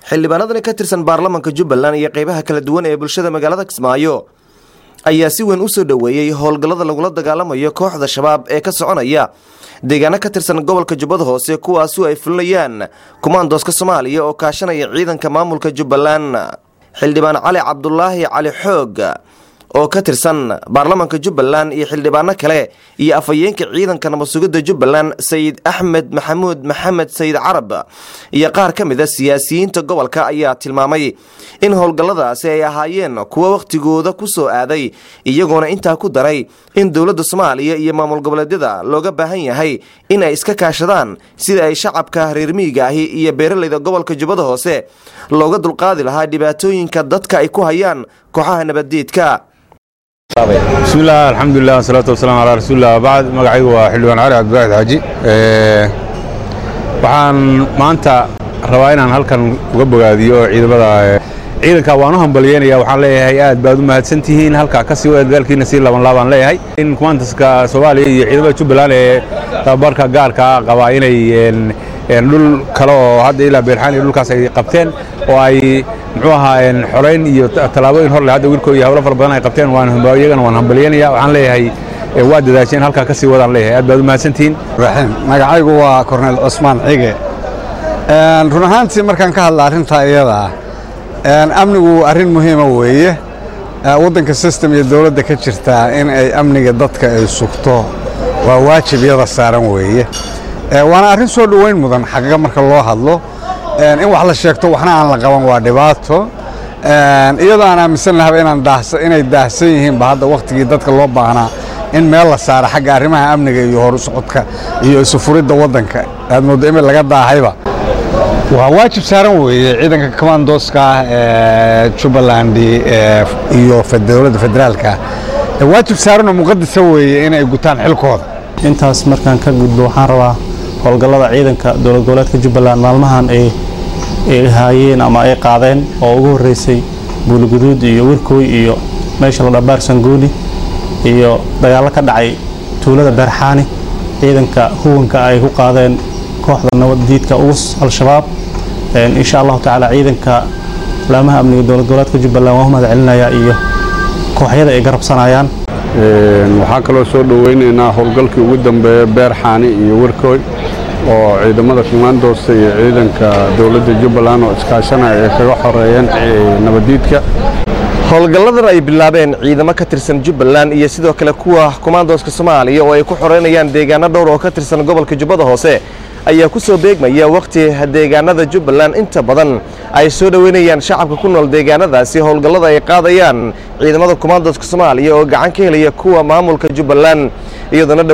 xildhibaanadani ka tirsan baarlamanka jubbaland iyo qeybaha kala duwan ee bulshada magaalada kismaayo ayaa si weyn u soo dhoweeyey howlgallada lagula dagaalamayo kooxda shabaab ee ka soconaya deegaano ka tirsan gobolka jubbada hoose kuwaasu ay fulinayaan kumaandooska soomaaliya oo kaashanaya ciidanka maamulka jubbaland xildhibaan cali cabdulaahi cali xoog oo ka tirsan baarlamanka jubbaland iyo xildhibaano kale iyo afhayeenka ciidanka nabadsugidda jubbaland sayid axmed maxamuud maxamed sayid carab iyo qaar ka mid a siyaasiyiinta gobolka ayaa tilmaamay in howlgalladaasi ay ahaayeen kuwo wakhtigooda ku soo aaday iyagoona intaa ku daray in dowladda soomaaliya iyo maamul goboleedyada looga baahan yahay in ay iska kaashadaan sida ay shacabka reer miyiga ahi iyo beeralayda gobolka jubbada hoose looga dulqaadi lahaa dhibaatooyinka dadka ay ku hayaan kooxaha nabaddiidka bismillaah alxamdulilah wasalaatu wasalaam calaa rasuulilah bacd magacaygu waa xildhibaan cali cabdiwaxid xaaji waxaan maanta rabaa inaan halkan uga bogaadiyo ciidamada ciidanka waan u hambalyeynaya waxaan leeyahay aad baad u mahadsantihiin halkaa kasii wada dadaalkiina sii laban laabaan leeyahay in kumaantaska soomaaliya iyo ciidamada jubbaland ee tababarka gaarka qabaa inay dhul kale oo hadda ilaa beerxaan iyo dhulkaas ay qabteen oo ay muxuu ahaa xorayn iyo tallaabooyin hor leh hadda wiilkoo iyo hawlo fara badan ay qabteen waan iyagana waan hambalyeynaya waxaan leeyahay waa dadaasheen halkaa kasii wadaan leeyahay aad baad u mahadsantihiin raxiim magacaygu waa korneyl cusmaan cige run ahaantii markaan ka hadla arrintaa iyada ah amnigu arrin muhiima weeye waddanka system iyo dowladda ka jirtaa in ay amniga dadka ay sugto waa waajib iyada saaran weeye waana arrin soo dhoweyn mudan xaqiiqa marka loo hadlo in wax la sheegto waxna aan la qaban waa dhibaato iyadoo aan aaminsan lahaba inay daahsan yihiinba hadda wakhtigii dadka loo baahnaa in meel la saaro xagga arrimaha amniga iyo horu socodka iyo isufuridda waddanka aad mooddo imid laga daahayba waa waajib saaran weeye ciidanka commandoska ee jubbaland iyo dowladda federaalka waajib saaranoo muqadasa weeye inay gutaan xilkooda intaas markaan ka gudbo waxaan rabaa howlgallada ciidanka dowlad goboleedka jubbaland maalmahan ay haayeen ama ay qaadeen oo ugu horreysay buuliguduud iyo wirkooy iyo meesha la dhabaar sangooni iyo dagaallo ka dhacay tuulada beerxaani ciidanka huwanka ay ku qaadeen kooxda nabaddiidka ugus al-shabaab insha allahu tacaala ciidanka laamaha amniga dowlad goboleedka jubbaland waan u mahad celinayaa iyo kooxyada ay garabsanayaan waxaa kaloo soo dhoweynaynaa howlgalkii ugu dambeeya beerxaani iyo wirkooy oo ciidamada kumaandoosta iyo ciidanka dowladda jubbaland oo iskaashanaya ay kaga xoreeyeen nabaddiidka howlgalladan ay bilaabeen ciidamo ka tirsan jubbaland iyo sidoo kale kuwa kumaandooska soomaaliya oo ay ku xoreynayaan deegaano dhowr oo ka tirsan gobolka jubbada hoose ayaa ku soo beegmaya wakhti deegaanada jubbaland inta badan ay soo dhoweynayaan shacabka ku nool deegaanadaasi howlgallada ay qaadayaan ciidamada kumaandooska soomaaliya oo gacan ka helaya kuwa maamulka jubbaland iyadoona